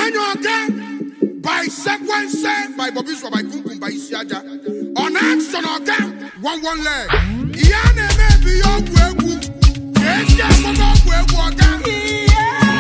Onyanyo again by sequence by Bobby Swa by Kukum by Isiaja. On action again, one one leg. Iyane maybe your gwegu. Yes, yes, I'm not gwegu again.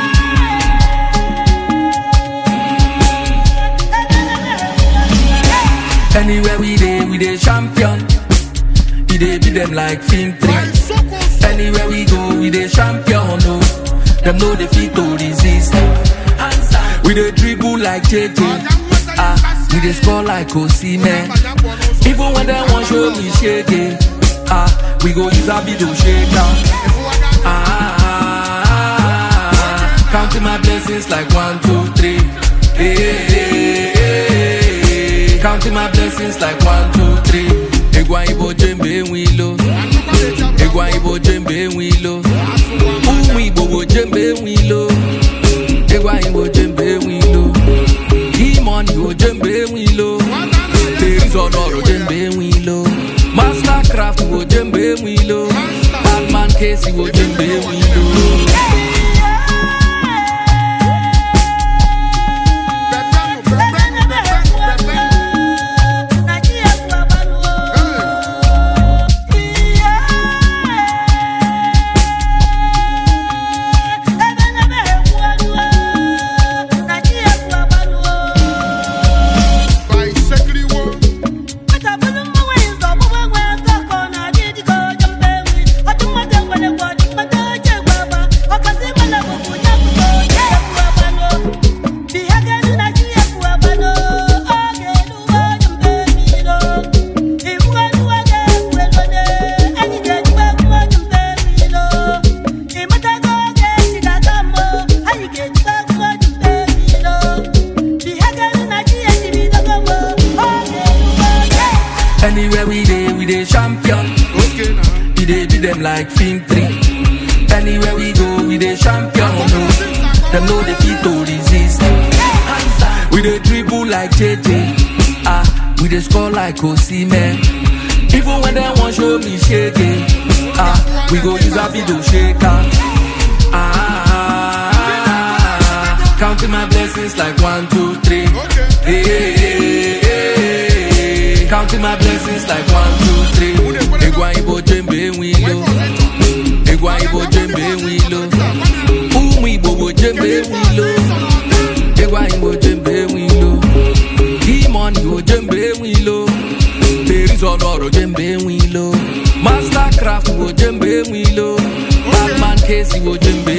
Anywhere we dey, we dey champion. We dey beat them like film By three. Soko So. Anywhere we go, we dey champion. No, them know they fit to resist. We dey dribble like JJ. Ah, we dey score like Osimhen. Even when they want show me shake it, ah, we go use a bit to shake down. Ah, ah, ah, ah, counting my blessings like one, two, three. Hey, hey, hey, hey. Counting my blessings like one, two, three. Egwa ibo jembe wilo, egwa ibo jembe wilo. Umu ibo bo jembe wilo, egwa ibo jembe wilo. Demon ibo jembe wilo. There is honor jembe wilo. Mastercraft ibo jembe wilo. Batman case ibo jembe wilo. By Sekriwo. Anywhere we dey, we dey champion. Okay now. We dey beat them like film three. Anywhere we go, we dey champion. No, them know they fit to resist. We dey dribble like JJ. Ah, we dey score like Osimhen. Even when they want show me shake it, ah, we go use a video shaker. Ah, ah, ah, ah, counting my blessings like one, two, three. Okay. Hey, hey, hey, hey, counting my blessings like one, two, three. Egwa ibo jembe wilo, egwa ibo jembe wilo. Umu ibo bo jembe wilo, egwa ibo jembe wilo. Demon ibo jembe wilo, there is honor jembe wilo. Mastercraft ibo jembe wilo, Batman case ibo jembe